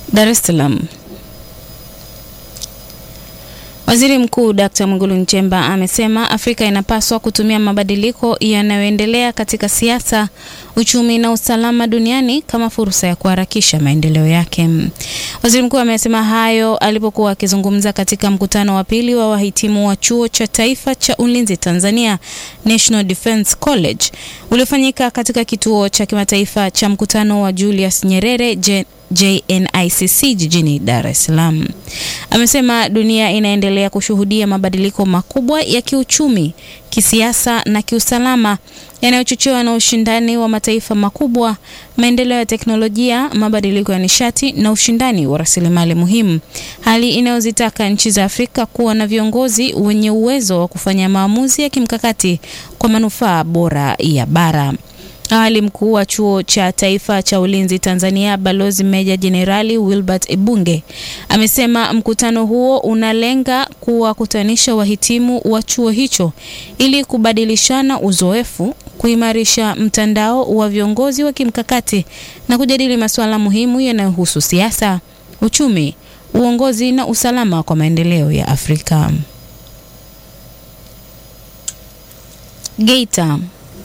Dar es Salaam. Waziri Mkuu Dkt. Mwigulu Nchemba amesema Afrika inapaswa kutumia mabadiliko yanayoendelea katika siasa, uchumi na usalama duniani kama fursa ya kuharakisha maendeleo yake. Waziri Mkuu amesema hayo alipokuwa akizungumza katika mkutano wa pili wa wahitimu wa Chuo cha Taifa cha Ulinzi Tanzania National Defence College uliofanyika katika kituo cha kimataifa cha mkutano wa Julius Nyerere J JNICC jijini Dar es Salaam. Amesema dunia inaendelea kushuhudia mabadiliko makubwa ya kiuchumi, kisiasa na kiusalama yanayochochewa na ushindani wa mataifa makubwa, maendeleo ya teknolojia, mabadiliko ya nishati na ushindani wa rasilimali muhimu, hali inayozitaka nchi za Afrika kuwa na viongozi wenye uwezo wa kufanya maamuzi ya kimkakati kwa manufaa bora ya bara. Awali mkuu wa chuo cha taifa cha ulinzi Tanzania Balozi Meja Jenerali Wilbert Ibunge amesema mkutano huo unalenga kuwakutanisha wahitimu wa chuo hicho ili kubadilishana uzoefu, kuimarisha mtandao wa viongozi wa kimkakati na kujadili masuala muhimu yanayohusu siasa, uchumi, uongozi na usalama kwa maendeleo ya Afrika. Geita.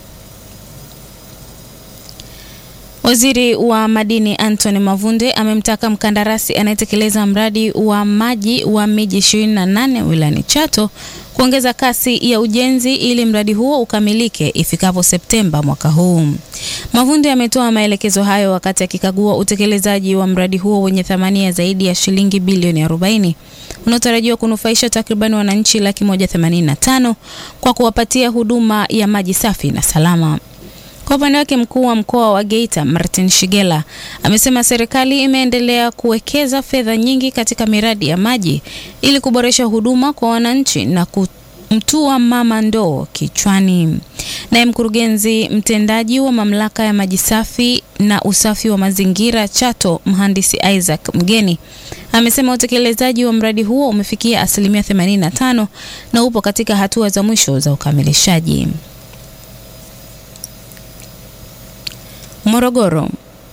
Waziri wa madini Anthony Mavunde amemtaka mkandarasi anayetekeleza mradi wa maji wa miji 28 wilayani Chato kuongeza kasi ya ujenzi ili mradi huo ukamilike ifikapo Septemba mwaka huu. Mavunde ametoa maelekezo hayo wakati akikagua utekelezaji wa mradi huo wenye thamani ya zaidi ya shilingi bilioni 40 unaotarajiwa kunufaisha takriban wananchi laki moja themanini na tano kwa kuwapatia huduma ya maji safi na salama. Kwa upande wake mkuu wa mkoa wa Geita Martin Shigela amesema serikali imeendelea kuwekeza fedha nyingi katika miradi ya maji ili kuboresha huduma kwa wananchi na kumtua mama ndoo kichwani. Naye mkurugenzi mtendaji wa mamlaka ya maji safi na usafi wa mazingira Chato, mhandisi Isaac Mgeni amesema utekelezaji wa mradi huo umefikia asilimia 85 na upo katika hatua za mwisho za ukamilishaji. Morogoro.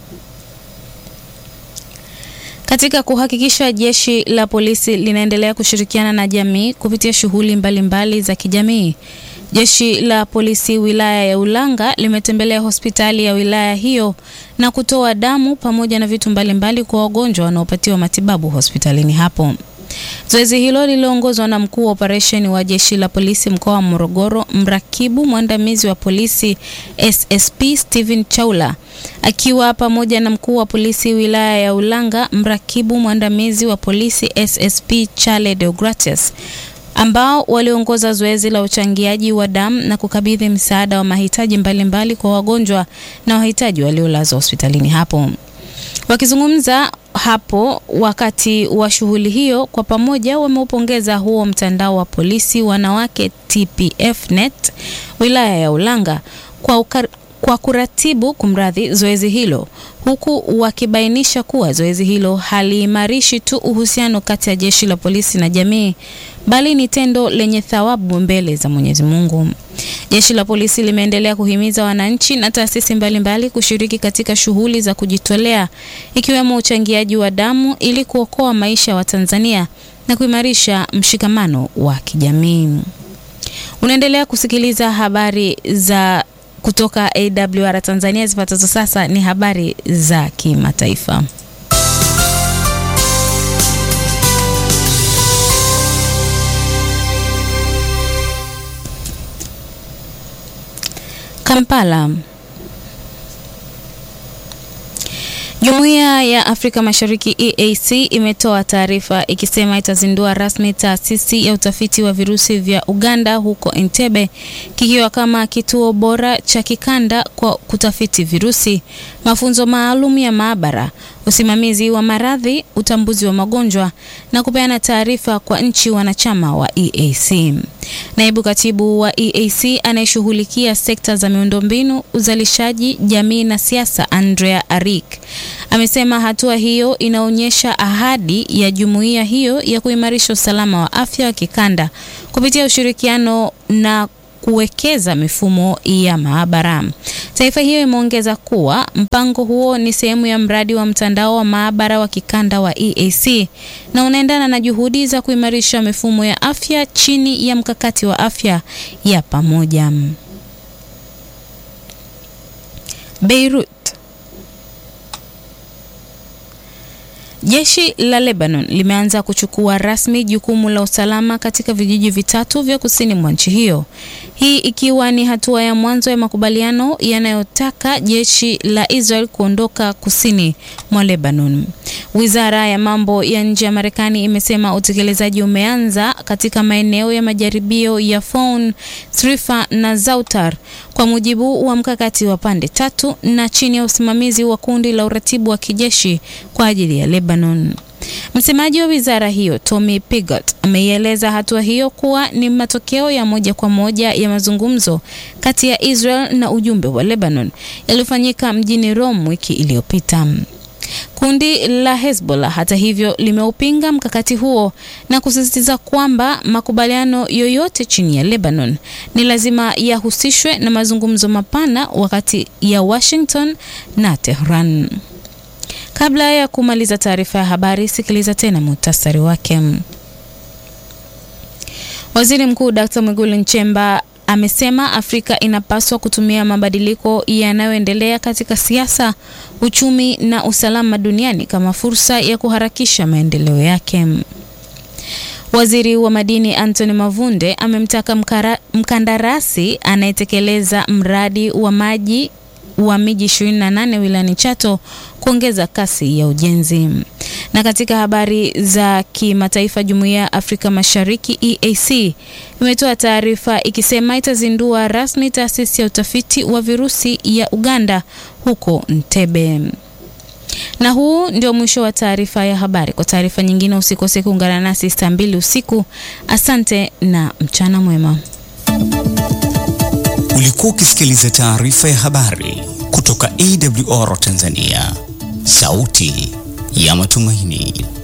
Katika kuhakikisha jeshi la polisi linaendelea kushirikiana na jamii kupitia shughuli mbalimbali za kijamii, jeshi la polisi wilaya ya Ulanga limetembelea hospitali ya wilaya hiyo na kutoa damu pamoja na vitu mbalimbali kwa wagonjwa wanaopatiwa matibabu hospitalini hapo. Zoezi hilo liliongozwa na mkuu wa operesheni wa jeshi la polisi mkoa wa Morogoro, mrakibu mwandamizi wa polisi SSP Steven Chaula akiwa pamoja na mkuu wa polisi wilaya ya Ulanga, mrakibu mwandamizi wa polisi SSP Chale Deogratius ambao waliongoza zoezi la uchangiaji wa damu na kukabidhi msaada wa mahitaji mbalimbali mbali kwa wagonjwa na wahitaji waliolazwa hospitalini hapo. Wakizungumza hapo wakati wa shughuli hiyo, kwa pamoja wameupongeza huo mtandao wa polisi wanawake TPF Net wilaya ya Ulanga kwa, ukar, kwa kuratibu kumradhi zoezi hilo, huku wakibainisha kuwa zoezi hilo haliimarishi tu uhusiano kati ya jeshi la polisi na jamii bali ni tendo lenye thawabu mbele za Mwenyezi Mungu. Jeshi la polisi limeendelea kuhimiza wananchi na taasisi mbalimbali kushiriki katika shughuli za kujitolea ikiwemo uchangiaji wa damu ili kuokoa maisha ya Watanzania na kuimarisha mshikamano wa kijamii. Unaendelea kusikiliza habari za kutoka AWR Tanzania. Zifuatazo sasa ni habari za kimataifa. Kampala. Jumuiya ya Afrika Mashariki EAC imetoa taarifa ikisema itazindua rasmi taasisi ya utafiti wa virusi vya Uganda huko Entebbe kikiwa kama kituo bora cha kikanda kwa kutafiti virusi, mafunzo maalum ya maabara, usimamizi wa maradhi, utambuzi wa magonjwa na kupeana taarifa kwa nchi wanachama wa EAC. Naibu katibu wa EAC anayeshughulikia sekta za miundombinu, uzalishaji, jamii na siasa, Andrea Arik amesema hatua hiyo inaonyesha ahadi ya jumuiya hiyo ya kuimarisha usalama wa afya wa kikanda kupitia ushirikiano na kuwekeza mifumo ya maabara. Taarifa hiyo imeongeza kuwa mpango huo ni sehemu ya mradi wa mtandao wa maabara wa kikanda wa EAC na unaendana na juhudi za kuimarisha mifumo ya afya chini ya mkakati wa afya ya pamoja. Beirut. Jeshi la Lebanon limeanza kuchukua rasmi jukumu la usalama katika vijiji vitatu vya kusini mwa nchi hiyo. Hii ikiwa ni hatua ya mwanzo ya makubaliano yanayotaka jeshi la Israel kuondoka kusini mwa Lebanon. Wizara ya mambo ya nje ya Marekani imesema utekelezaji umeanza katika maeneo ya majaribio ya Foun, Srifa na Zautar kwa mujibu wa mkakati wa pande tatu na chini ya usimamizi wa kundi la uratibu wa kijeshi kwa ajili ya Lebanon. Msemaji wa wizara hiyo Tommy Pigott ameieleza hatua hiyo kuwa ni matokeo ya moja kwa moja ya mazungumzo kati ya Israel na ujumbe wa Lebanon yaliyofanyika mjini Rome wiki iliyopita. Kundi la Hezbollah hata hivyo limeupinga mkakati huo na kusisitiza kwamba makubaliano yoyote chini ya Lebanon ni lazima yahusishwe na mazungumzo mapana wakati ya Washington na Tehran. Kabla ya kumaliza taarifa ya habari, sikiliza tena muhtasari wake. Waziri Mkuu Dr. Mwigulu Nchemba amesema Afrika inapaswa kutumia mabadiliko yanayoendelea katika siasa, uchumi na usalama duniani kama fursa ya kuharakisha maendeleo yake. Waziri wa madini Anthony Mavunde amemtaka mkara, mkandarasi anayetekeleza mradi wa maji wa miji 28 wilayani Chato kuongeza kasi ya ujenzi. Na katika habari za kimataifa, Jumuiya ya Afrika Mashariki EAC imetoa taarifa ikisema itazindua rasmi taasisi ya utafiti wa virusi ya Uganda huko Entebbe. Na huu ndio mwisho wa taarifa ya habari. Kwa taarifa nyingine usikose kuungana nasi saa mbili usiku. Asante na mchana mwema. Ulikuwa ukisikiliza taarifa ya habari kutoka AWR Tanzania, sauti ya matumaini.